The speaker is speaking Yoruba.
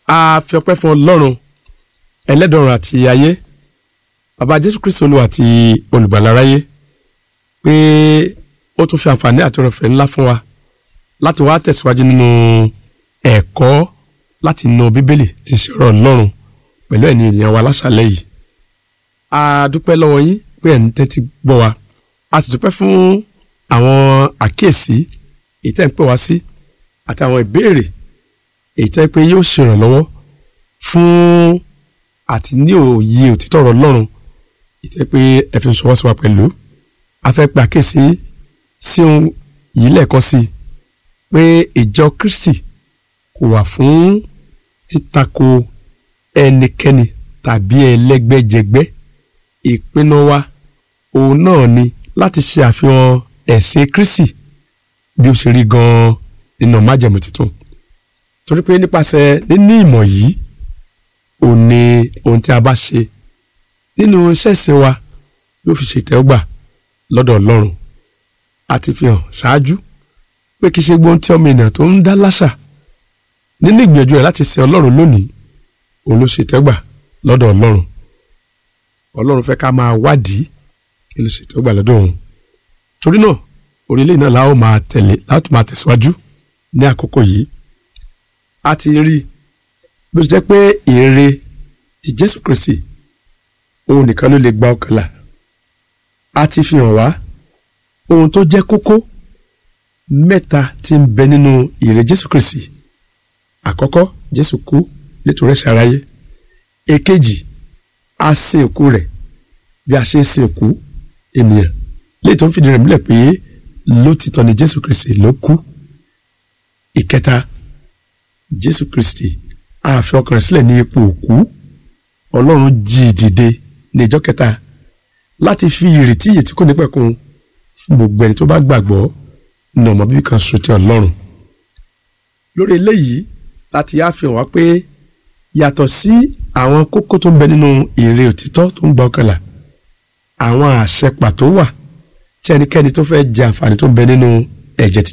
a fi ọpẹ́ fún ọlọ́run ẹlẹ́dọ̀run àti ayé bàbá jésù kristu olúwa àti olùgbàlà aráyé pé ó tún fi àǹfààní àti ọ̀rọ̀fẹ́ ńlá fún wa láti wá tẹ̀síwájú nínú ẹ̀kọ́ láti inú bíbélì tí ń ṣe ọ̀rọ̀ ọlọ́run pẹ̀lú ẹ̀yin ènìyàn wa láṣàlẹ̀ yìí a dúpẹ́ lọ́wọ́ yín pé ẹ̀ ń tẹ́tí gbọ́ wa a sì dúpẹ́ fún àwọn àkíyèsí èyí tẹ́ ń pè wá sí àti àwọn ìbéèrè èyí tẹ́ pé yóò ṣèrànlọ́wọ́ fún àti ní òye òtítọ́ ọ̀rọ̀ Ọlọ́run èyí tẹ́ pé ẹ fi ń ṣọwọ́ sí wa pẹ̀lú a fẹ́ pe àkíyèsí sí ohun yìí lẹ́ẹ̀kan sí i pé ìjọ Kristi kò wà fún títakò ẹnikẹ́ni tàbí ẹlẹ́gbẹ́jẹgbẹ́ ìpinnu wa òun náà ni láti ṣe àfihàn ẹ̀sìn Kristi bí ó ṣe rí gan-an nínú májẹ̀mú tuntun torí pé nípasẹ̀ níní ìmọ̀ yìí ò ní ohun tí a bá ṣe nínú iṣẹ́ ìsìn wa yóò fi ṣe ìtẹ́wọ́gbà lọ́dọ̀ Ọlọ́run àti fi hàn ṣáájú pé kì í ṣe gbóhùn tí ọmọ ènìyàn tó ń dá láṣà nínú ìgbìyànjú rẹ̀ láti sin Ọlọ́run lónìí òun ló ṣe ìtẹ́wọ́gbà lọ́dọ̀ Ọlọ́run Ọlọ́run fẹ́ ká máa wádìí kí ló ṣe ìtẹ́wọ́gbà lọ́dọ̀ òun torí náà orílẹ̀ náà la ó máa tẹ̀lé láti máa tẹ̀síwájú ní àkókò yìí a ti rí bó ṣe jẹ́ pé èrè ti Jésù Kristi òun nìkan ló lè gba ọkàn là a ti fi hàn wá ohun tó jẹ́ kókó mẹ́ta tí ń bẹ nínú èrè Jésù Kristi àkọ́kọ́ Jésù kú nítorí ẹ̀ṣẹ̀ aráyé èkejì a sin òkú rẹ̀ bí a ṣe ń sin òkú ènìyàn léyìí tó ń fìdí rẹ̀ múlẹ̀ pé lótìtọ́ ni Jésù Kristi ló kú ìkẹta Jésù Kristi a fi ọkàn rẹ̀ sílẹ̀ ní ipò òkú Ọlọ́run jí i dìde ní ìjọ́ kẹta láti fi ìrètí ìyè tí kò ní pẹ̀kun fún gbogbo ẹni tó bá gbàgbọ́ ní ọmọ bíbí kan ṣoṣo ti Ọlọ́run lórí eléyìí láti yá fi hàn wá pé yàtọ̀ sí àwọn kókó tó ń bẹ nínú èrè òtítọ́ tó ń gba ọkàn là àwọn àṣẹ pàtó wà tí ẹnikẹ́ni tó fẹ́ jẹ àǹfààní tó ń bẹ nínú ẹ̀jẹ̀ tí